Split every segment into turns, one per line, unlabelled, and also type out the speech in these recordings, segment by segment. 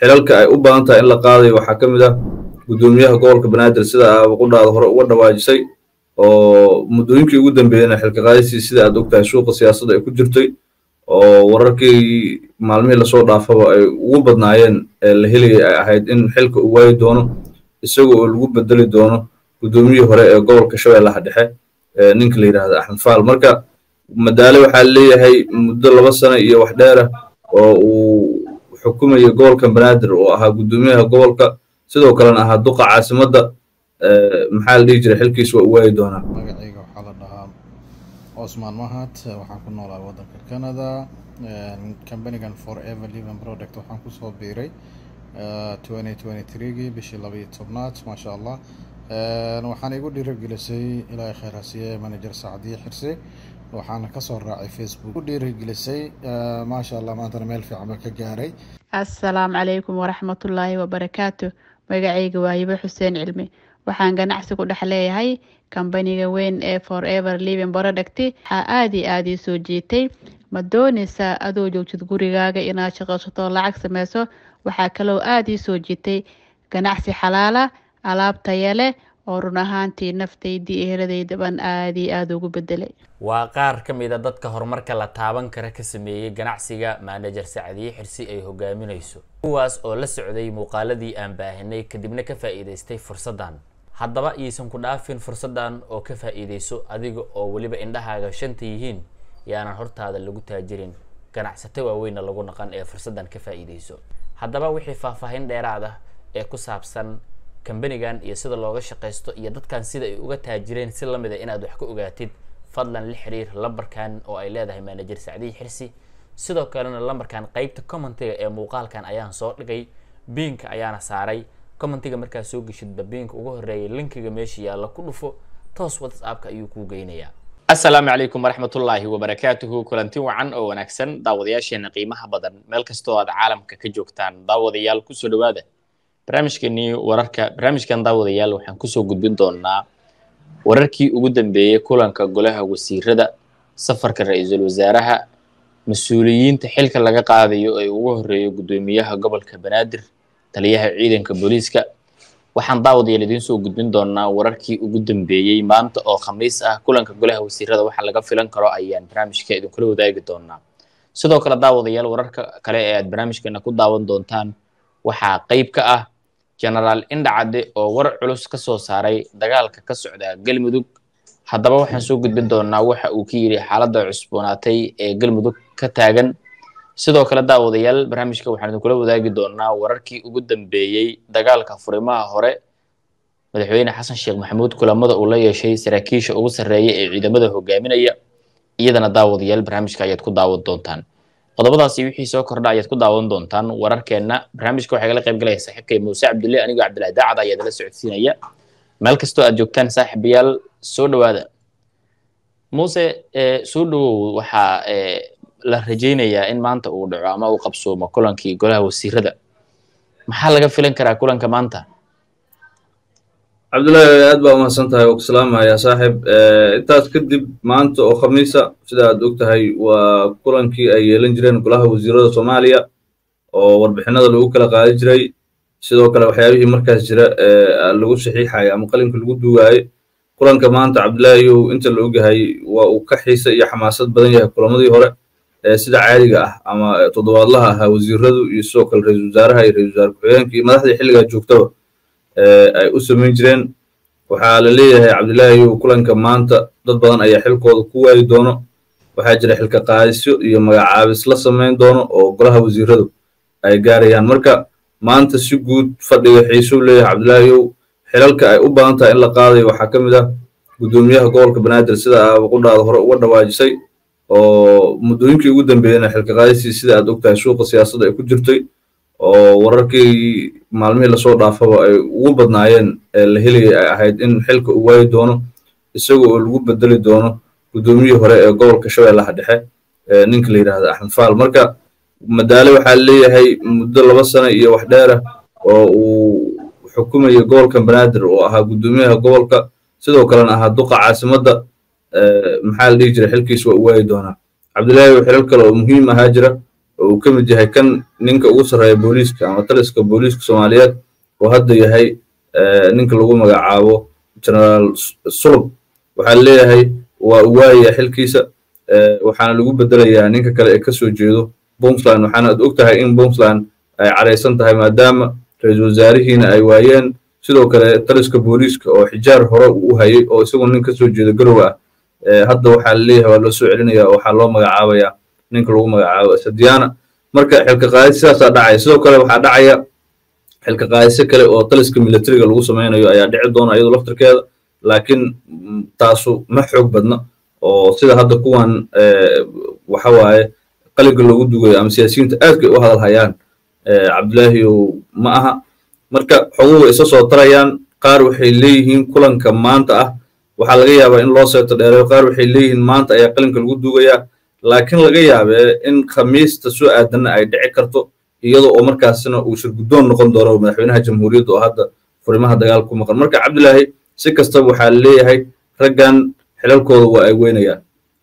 xilalka ay u badan tahay in la qaadayo waxaa ka mid ah guddoomiyaha gobolka banaadir sida aaba qudhaada hore uga dhawaajisay oo muddooyinkii ugu dambeeyena xilka qaadisii sida aad ogtahay suuqa siyaasadda ay ku jirtay oo wararkii maalmihii lasoo dhaafaba ay ugu badnaayeen ee la helayay ay ahayd in xilka uu waayi doono isaga oo lagu bedeli doono guddoomiyihii hore ee gobolka shabeellaha dhexe ninka la yidhahda axmed faal marka madaale waxaa leeyahay muddo laba sano iyo wax dheerah oo uu xukumayo gobolka banaadir oo ahaa guddoomiyaha gobolka sidoo kalena ahaa duqa caasimadda maxaa la dhihi jiray xilkiis waa u waayi doonaa
magacayga waxaa la dhahaa osman mahad waxaan ku noolaa waddanka canada companigan forever living product waxaan kusoo biiray twenty twenty threegii bishii labaiyo tobnaad maasha allah waxaana igu dhiirigelisay ilaahay khayr hasiye manager sacdiye xirse waxaana kasoo raacay facebook u dhiirigelisay maasha allah maantana meel fiican baan ka gaaray
assalaamu calaykum waraxmatullaahi wabarakaatu magacayga waa hibo xuseen cilmi waxaan ganacsi ku dhex leeyahay kambaniga weyn ee forever living product waxaa aada iyo aada ii soo jiitay ma doonaysaa adoo joogtid gurigaaga inaad shaqaysato lacag sameyso waxaa kaloo aada ii soo jiitay ganacsi xalaala alaab taya leh oo run ahaantii naftaydii eheladaydaban aada iyo aada ugu bedelay
waa qaar ka mid a dadka horumarka la taaban kara ka sameeyey ganacsiga manajer sacdiye xirsi ay hogaaminayso kuwaas oo la socday muuqaaladii aan baahinay kadibna ka faa'iidaystay fursaddan haddaba iisan ku dhaafin fursaddan oo ka faa'iidayso adiga oo weliba indhahaaga shanta yihiin yaanan hortaada lagu taajirin ganacsato waaweynna lagu naqan ee fursaddan ka faa'iidayso haddaba wixii faahfaahin dheeraad ah ee ku saabsan kambanigan iyo sida looga shaqaysto iyo dadkan sida ay uga taajireen si lamid a inaad wax ka ogaatid fadlan la xiriir lambarkan oo ay leedahay manajer sacdiyi xirsi sidoo kalena lambarkan qeybta commentiga ee muuqaalkan ayaan soo dhigay biinka ayaana saaray commentiga markaad soo geshidba biinka ugu horeeyay linkiga meesha yaalla ku dhufo toos whatsappka ayuu kuu geynayaa assalaamu calaykum waraxmatullaahi wabarakaatuhu kulanti wacan oo wanaagsan daawadayaasheena qiimaha badan meel kastoo aad caalamka ka joogtaan daawadayaal kusoo dhawaada barnaamijkeenii wararka barnaamijkan daawadayaal waxaan kusoo gudbin doonaa wararkii ugu dambeeyey kulanka golaha wasiirada safarka ra-iisul wasaaraha mas-uuliyiinta xilka laga qaadayo ee ugu horeeyo guddoomiyaha gobolka banaadir taliyaha ciidanka booliiska waxaan daawadayaal idiin soo gudbin doonaa wararkii ugu dambeeyey maanta oo khamiis ah kulanka golaha wasiirada waxa laga filan karo ayaan barnaamijka idinkula wadaagi doonaa sidoo kale daawadayaal wararka kale ee aad barnaamijkeena ku daawan doontaan waxaa qeyb ka ah genaraal indhacadde oo war culus ka soo saaray dagaalka ka socda galmudug haddaba waxaan soo gudbin doonaa waxa uu ka yidhi xaaladda cusboonaatay ee galmudug ka taagan sidoo kale daawadayaal barnaamijka waxaan idinkula wadaagi doonaa wararkii ugu dambeeyey dagaalka furimaha hore madaxweyne xasan sheekh maxamuud kulamada uu la yeeshay saraakiisha ugu sarreeya ee ciidamada hogaaminaya iyadana daawadayaal barnaamijka ayaad ku daawan doontaan qodobadaasi wixii soo kordha ayaad ku daawan doontaan wararkeenna barnaamijka waxaa igala qayb galaya saaxiibkay muuse cabdulle anigoo cabdillahi daacad ayaa idala socodsiinaya meel kastoo aad joogtaan saaxiibayaal soo dhawaada muuse soo dhawow waxaa la rajaynayaa in maanta uu dhaco ama uu qabsoomo kulankii golaha wasiirada maxaa laga filan karaa kulanka maanta
cabdullaahi aad baa umahadsan tahay oo ku salaamaya saaxib intaas kadib maanta oo khamiisa sida aad og tahay waa kulankii ay yeelan jireen golaha wasiirada soomaaliya oo warbixinada lagu kala qaadi jiray sidoo kale waxyaabihii markaas jira lagu saxiixayo ama qalinka lagu duugaayo kulanka maanta cabdullaahiyow inta la ogyahay waa uu ka xiisa iyo xamaasad badan yahay kulamadii hore sida caadiga ah ama toddobaadlaha ahaa wasiiradu iyo sidoo kale ra-isul wasaaraha iyo ra-isul wasaare ku-xigeenka iyo madaxdii xilligaa joogtaba ay u samayn jireen waxaa la leeyahay cabdullaahiyow kulanka maanta dad badan ayaa xilkooda ku waayi doono waxaa jira xilka qaadisyo iyo magacaabis la samayn doono oo golaha wasiiradu ay gaarayaan marka maanta si guud fadhiga xiisuu leeyahay cabdullaahiyow xilalka ay u badan tahay in la qaadayo waxaa ka mid ah guddoomiyaha gobolka banaadir sida aaba qudhaada hore uga dhawaajisay oo muddooyinkii ugu dambeeyena xilka qaadisii sida aad ogtahay suuqa siyaasadda ay ku jirtay oo wararkii maalmihii lasoo dhaafaba ay ugu badnaayeen ee la helayay ay ahayd in xilka uu waayi doono isaga oo lagu bedeli doono guddoomiyihii hore ee gobolka shabeellaha dhexe ninka la yidhahda axmed faal marka madaale waxaa leeyahay muddo laba sano iyo wax dheerah oo uu xukumayo gobolka banaadir oo ahaa guddoomiyaha gobolka sidoo kalena ahaa duqa caasimadda maxaa la dhihi jiray xilkiis waa u waayi doonaa cabdullaahi xilal kale oo muhiim ahaa jira oo uu ka mid yahay kan ninka ugu sarreeya booliiska ama taliska booliiska soomaaliyeed oo hadda yahay ninka lagu magacaabo generaal sulub waxaa leeyahay waa uu waayaya xilkiisa waxaana lagu bedelayaa ninka kale ee kasoo jeedo puntland waxaana ad og tahay in puntland ay cadhaysan tahay maadaama ra-iisul wasaarihiina ay waayeen sidoo kale taliska booliiska oo xijaar hore uu u hayay oo isagu nin kasoo jeedo garowe ah hadda waxaa laleeyahay waa loo soo celinaya oo waxaa loo magacaabayaa ninka lagu magacaabo sadiana marka xilka qaadis sidaasaa dhacaya sidoo kale waxaa dhacaya xilka qaadisyo kale oo taliska militariga lagu samaynayo ayaa dhici doona iyadoo laftirkeeda laakiin taasu ma xoog badna oo sida hadda kuwan waxa waaye qalinka loogu dugayo ama siyaasiyiinta aadkay u hadal hayaan cabdilaahiyow ma aha marka xoguhu isa soo tarayaan qaar waxay leeyihiin kulanka maanta ah waxaa laga yaabaa in loo seeto dheereeyo qaar waxay leeyihiin maanta ayaa qalinka lagu dugayaa laakiin laga yaabee in khamiista soo aadanna ay dhici karto iyada oo markaasina uu shirguddoon noqon doono madaxweynaha jamhuuriyadda oo hadda furimaha dagaal ku maqan marka cabdilaahi si kastaba waxaa leeyahay raggan xilalkooda waa ay weynayaan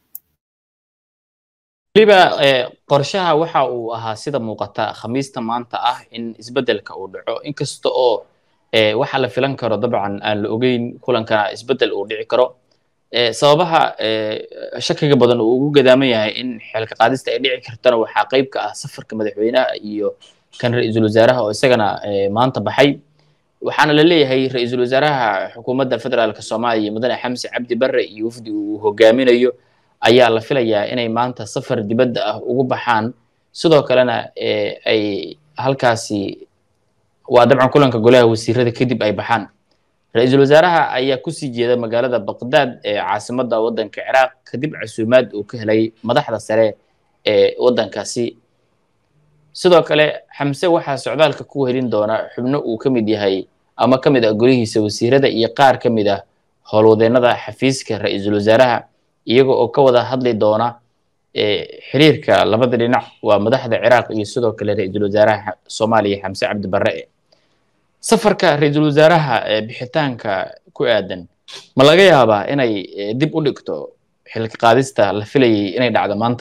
weliba qorshaha waxa uu ahaa sida muuqata khamiista maanta ah in isbeddelka uu dhaco inkasta oo waxa la filan karo dabcan aan la ogeyn kulankana isbeddel uu dhici karo sababaha shakiga badan uu ugu gadaaman yahay in xilka qaadista ay dhici kartana waxaa qayb ka ah safarka madaxweynaha iyo kan ra-iisul wasaaraha oo isagana maanta baxay waxaana la leeyahay ra-iisul wasaaraha xukuumadda federaalka soomaaliya mudane xamse cabdi barre iyo wafdi uu hogaaminayo ayaa la filayaa inay maanta safar dibadda ah ugu baxaan sidoo kalena ay halkaasi waa dabcan kulanka golaha wasiirada kadib ay baxaan ra-iisul wasaaraha ayaa kusii jeeda magaalada baqdaad ee caasimadda waddanka ciraaq kadib casuumaad uu ka helay madaxda sare ee waddankaasi sidoo kale xamse waxaa socdaalka ku helin doona xubno uu ka mid yahay ama ka mid ah golihiisa wasiirada iyo qaar ka mid ah howlwadeennada xafiiska ra-iisul wasaaraha iyaga oo ka wada hadli doona xiriirka labada dhinac waa madaxda ciraaq iyo sidoo kale ra-iisul wasaaraha soomaaliya xamse cabdi barre safarka ra-iisul wasaaraha bixitaanka ku aadan ma laga yaabaa inay dib u dhigto xilka qaadista la filayay inay dhacdo maanta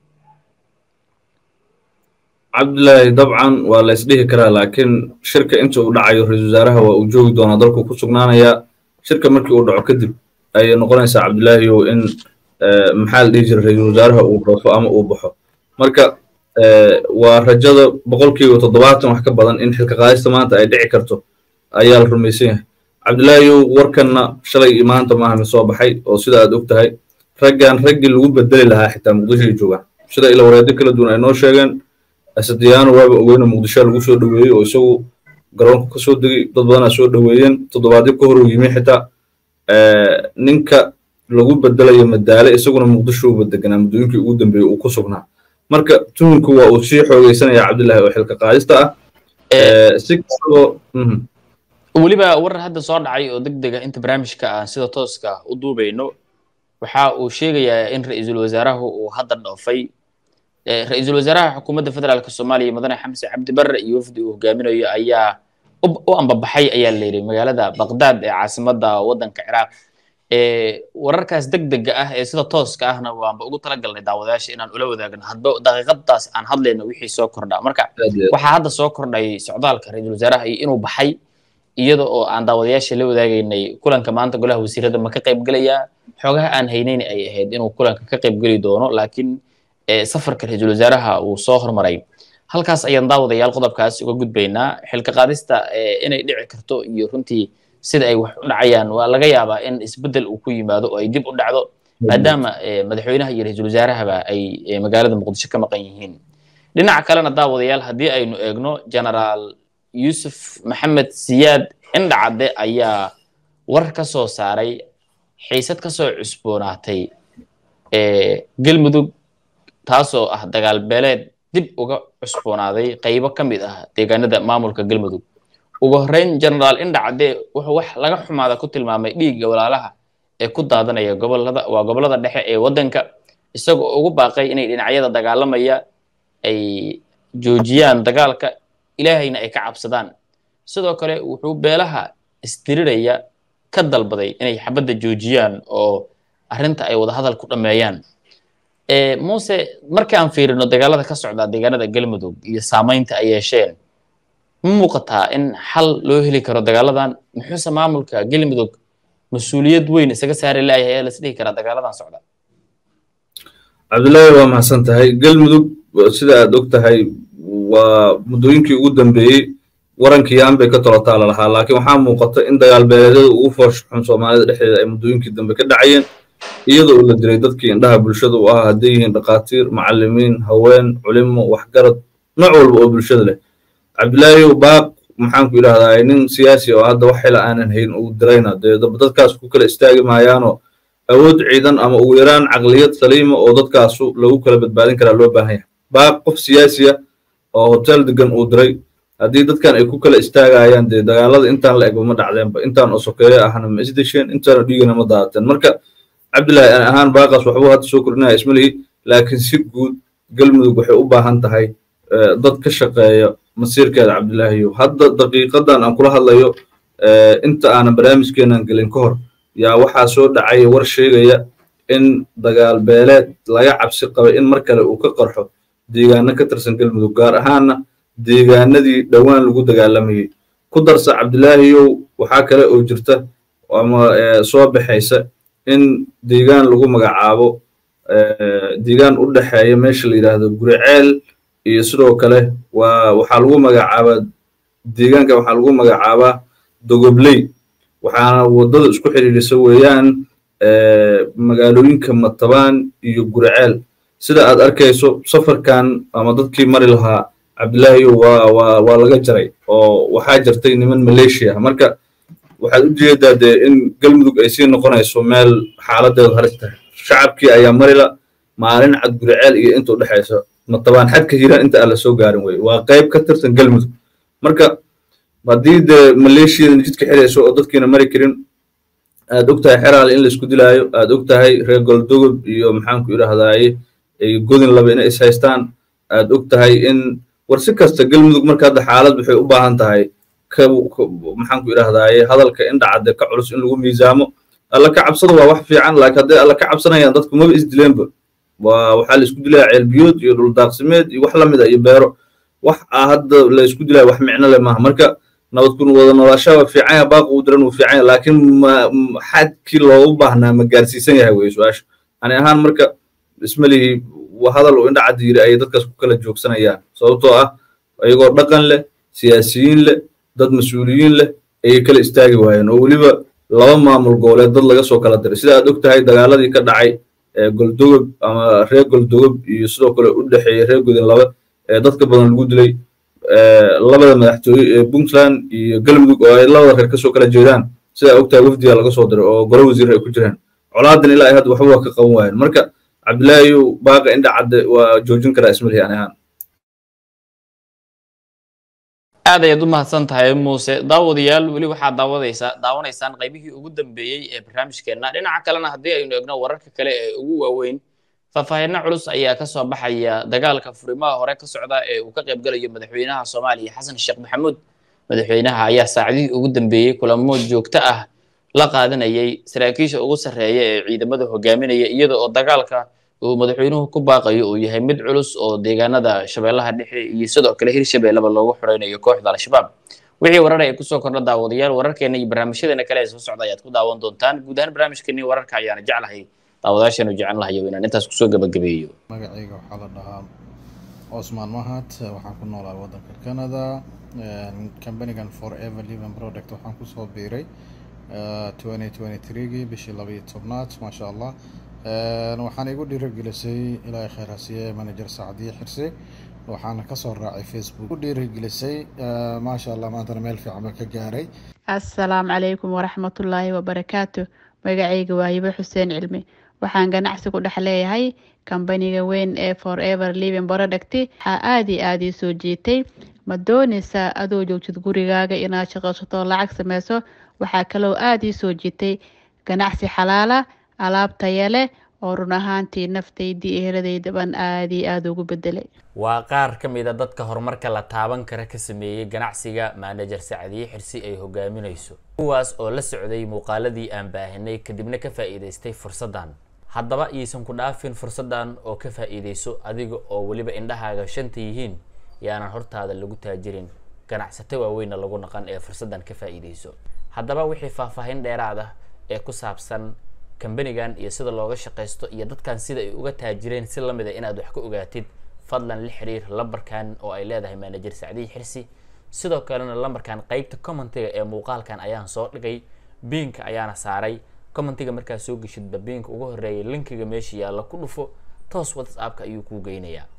cabdilaahi dabcan waa la isdhihi karaa laakiin shirka inta uu dhacayo ra-iisul wasaaraha waa uu joogi doonaa dalku ku sugnaanayaa shirka markii uu dhaco kadib ayay noqonaysaa cabdilaahiyow in maxaa la dhihi jira ra-iisul wasaaraha uu dhoofo ama uu baxo marka waa rajada boqolkiiba toddobaatan wax ka badan in xilka qaadista maanta ay dhici karto ayaa la rumaysan yahay cabdilaahiyow warkanna shalay iyo maanta maaha mid soo baxay oo sida aad og tahay raggan raggii lagu bedeli lahaa xitaa muqdishoay joogaan sida ila wareedyo kala duwan ay noo sheegeen asadiyaano waaba ogeyna muqdisho lagu soo dhoweeyey oo isagu garoonka ka soo degay dad badanaa soo dhoweeyeen toddobaadyo ka hor uu yimi xitaa ninka lagu bedelayo madaale isaguna muqdisho uba deganaa muddooyinkii ugu dambeeyey uu ku sugnaa marka tuhunku waa uu sii xoogeysanaya cabdillahi oo xilka qaadista ah si kastoo
weliba warar hadda soo dhacay oo deg dega inta barnaamijka aan sida tooska u duubayno waxa uu sheegayaa in ra-iisul wasaarahu uu hadda dhoofay ra-iisul wasaaraha xukuumadda federaalka soomaaliya mudane xamse cabdi barre iyo wafdi uu hogaaminayo ayaa u ambabaxay ayaa la yidhi magaalada baqdaad ee caasimadda waddanka ciraaq wararkaas deg dega ah ee sida tooska ahna waanba ugu talagalnay daawadayaasha inaan ula wadaagno hadba daqiiqadaas aan hadlayno wixii soo kordhaa marka waxaa hadda soo kordhay socdaalka ra-iisul wasaaraha iyo inuu baxay iyada oo aan daawadayaasha la wadaagaynay kulanka maanta golaha wasiirada ma ka qayb gelayaa xoogaha aan haynayn ay ahayd inuu kulanka ka qayb geli doono laakiin safarka ra-iisul wasaaraha uu soo hormaray halkaas ayaan daawadayaal qodobkaas uga gudbaynaa xilka qaadista inay dhici karto iyo runtii sida ay wax u dhacayaan waa laga yaabaa in isbeddel uu ku yimaado oo ay dib u dhacdo maadaama madaxweynaha iyo ra-iisul wasaarahaba ay magaalada muqdisho ka maqan yihiin dhinaca kalena daawadayaal haddii aynu eegno generaal yuusuf maxamed siyaad indhacadde ayaa war ka soo saaray xiisad ka soo cusboonaatay galmudug taasoo ah dagaal beeleed dib uga cusboonaaday qaybo ka mid ah deegaanada maamulka galmudug ugu horreyn generaal indhacadde wuxuu wax laga xumaada ku tilmaamay dhiigga walaalaha ee ku daadanaya gobolada waa gobollada dhexe ee waddanka isagoo ugu baaqay inay dhinacyada dagaalamaya ay joojiyaan dagaalka ilaahayna ay ka cabsadaan sidoo kale wuxuu beelaha isdiriraya ka dalbaday inay xabadda joojiyaan oo arrinta ay wadahadal ku dhammeeyaan muuse markii aan fiirino dagaalada ka socda deegaanada galmudug iyo saameynta ay yeesheen ma muuqataa in xal loo heli karo dagaaladan muxuuse maamulka galmudug mas-uuliyad weyn isaga saari laayahay ee lasdhihi karaa dagaaladan socda
cabdullaahi waa mahadsan tahay galmudug sida aad og tahay waa muddooyinkii ugu dambeeyey warankii yaan bay ka tolotaa lalahaa laakiin waxaa muuqata in dagaal beeleedyada ugu foosh xun soomaalida dhexdeeda ay muddooyinkii dambe ka dhacayeen iyadoo uu la diray dadkii indhaha bulshada u ahaa hadday yihiin dhakhaatiir macallimiin haween culimo waxgarad nooc walba oo bulshada leh cabdilaahiyow baaq maxaanku idhahdaa nin siyaasi oo hadda wax xila aanan hayn uu dirayna dee dadkaas ku kala istaagi maayaanoo awood ciidan ama ugu yaraan caqliyad saliima oo dadkaasu lagu kala badbaadin karaa loo baahan yahay baaq qof siyaasiya oo hotel degan uu diray haddii dadkan ay ku kala istaagayaan dee dagaalada intaan la egba ma dhacdeenba intaan oo sokeeyo ahna ma isdesheen intaana dhiigana ma daadateen marka cabdillaahi aan ahaan baaqaas waxbuu hadda soo kordhinaya ismalihi laakiin si guud galmudug waxay u baahan tahay dad ka shaqeeya masiirkeeda cabdillaahiyo hadda daqiiqadan aan kula hadlayo inta aanan barnaamijkeenan gelin ka hor yaa waxaa soo dhacaya war sheegaya in dagaal beeleed laga cabsi qabay in mar kale uu ka qarxo deegaano ka tirsan galmudug gaar ahaanna deegaanadii dhowaan lagu dagaalamayey ku darsa cabdillaahiyow waxaa kale oo jirta ama soo baxaysa in deegaan lagu magacaabo deegaan u dhexeeya meesha la yidhaahdo guriceel iyo sidoo kale waa waxaa lagu magacaabaa deegaanka waxaa lagu magacaabaa dogobley waxaana waddada isku xidhiidhisa weeyaan magaalooyinka matabaan iyo guriceel sida aad arkayso safarkan ama dadkii mari lahaa cabdillaahiyo waa waa waa laga jaray oo waxaa jirtay niman maleeshiya marka waxaad u jeedaa dee in galmudug ay sii noqonayso meel xaaladeedu halis tahay shacabkii ayaa marila maalin cad guriceel iyo inta u dhexaysa matabaan xadka hiiraan inta aan la soo gaarin weye waa qayb ka tirsan galmudug marka haddii dee maleeshiyadan jidka xirayso oo dadkiina mari karin aad og tahay xeraal in laisku dilaayo aad og tahay reer goldogob iyo maxaanku idhahdaaye ay godin laba inay is haystaan aad og tahay in war si kasta galmudug marka hadda xaalad waxay u baahan tahay ka maxaanku idhahdaaye hadalka indhacadde ka culus in lagu miisaamo alla ka cabsada waa wax fiican laakiin hadday alla ka cabsanayaan dadku maba isdileenba waa waxaa la isku dilaya ceelbiyood iyo dhuldaaqsimeed iyo wax lamid a iyo beero wax a hadda la isku dilaya wax micno leh maaha marka nabad kun wada noolaashaa waa fiican yaha baaq uu diran wuu fiican yaha laakiin ma xadkii loogu baahnaa ma gaarsiisan yahay weye su-aasha ani ahaan marka ismalihi hadal uu indha caddi yiri ayay dadkaas ku kala joogsanayaan sababtoo ah iyagoo dhaqan leh siyaasiyiin leh dad mas-uuliyiin leh ayay kala istaagi waayeen oo weliba laba maamul goboleed dad laga soo kala diray sida aad og tahay dagaaladii ka dhacay goldogob ama reer goldogob iyo sidoo kale u dhexeeya reer godin laba ee dadka badan lagu dilay labada madaxtooye ee puntland iyo galmudug oo ay labada reer kasoo kala jeedaan sida og tahay wafdiga laga soo diray oo golo wasiir ay ku jiraan colaadan ilaa ay hadda waxba waa ka qaban waayeen marka cabdillaahiyow baaqa indha cadde waa joojin karaa ismalihi ani ahaan
aad ayaad u mahadsan tahay muuse daawadayaal weli waxaad daawadaysaa daawanaysaan qaybihii ugu dambeeyey ee barnaamijkeenna dhinaca kalena haddii aynu egno wararka kale ee ugu waaweyn faahfaahinno culus ayaa ka soo baxaya dagaalka furimaha hore ka socda ee uu ka qaybgalayo madaxweynaha soomaaliya xasan sheekh maxamuud madaxweynaha ayaa saacadihii ugu dambeeyey kulamo joogto ah la qaadanayay saraakiisha ugu sarreeya ee ciidamada hogaaminaya iyada oo dagaalka uu madaxweynuhu ku baaqayo uu yahay mid culus oo deegaanada shabeellaha dhexe iyo sidoo kale hirshabeelleba loogu xoreynayo kooxda al-shabaab wixii warar ay kusoo kordha daawadayaal wararkeena iyo barnaamijyadeena kale ee soo socda ayaad ku daawan doontaan guud ahaan barnaamijkeennii wararka ayaana jeclahay daawadayaasheenu jecel lahayo inaan intaas kusoo gabagabeeyo
magacayga waxaa la dhahaa cosmaan mahad waxaan ku noolaa waddanka canada companigan forever living product waxaan kusoo biiray twenty twenty threegii bishii labayo tobnaad maasha allah waxaan igu dhiirigelisay ilaahay khayr hasiye manager sacdiye xirse waxaana kasoo raacay facebook u dhiirigelisay maasha allah maantana meel fiican baan ka gaaray
assalaamu calaykum waraxmatullaahi wabarakaatu magacayga waa hibo xuseen cilmi waxaan ganacsi ku dhex leeyahay kambaniga weyn ee forever living product waxaa aada iyo aada ii soo jiitay ma doonaysaa adoo joogtid gurigaaga inaad shaqaysato lacag sameyso waxaa kaloo aada ii soo jiitay ganacsi xalaala alaab taya leh oo run ahaantii naftaydii eheladaydaban aada iyo aada ugu bedelay
waa qaar ka mid a dadka horumarka la taaban kara ka sameeyey ganacsiga manager sacdiye xirsi ay hogaaminayso kuwaas oo la socday muuqaaladii aan baahinay kadibna ka faa'iidaystay fursaddan haddaba iyaysan ku dhaafin fursaddan oo ka faa-iideyso adiga oo weliba indhahaaga shanta yihiin yaanan hortaada lagu taajirin ganacsato waaweynna lagu naqan ee fursaddan ka faa-iideyso haddaba wixii faahfaahin dheeraad ah ee ku saabsan kambanigan iyo sida looga shaqaysto iyo dadkan sida ay uga taajireen si lamid a inaad wax ka ogaatid fadlan la xiriir lambarkan oo ay leedahay manajer sacdiyi xirsi sidoo kalena lambarkan qeybta commentiga ee muuqaalkan ayaan soo dhigay biinka ayaana saaray commentiga markaad soo geshidba biinka ugu horeeyay linkiga meesha yaalla ku dhufo toos whatsappka ayuu kuu geynayaa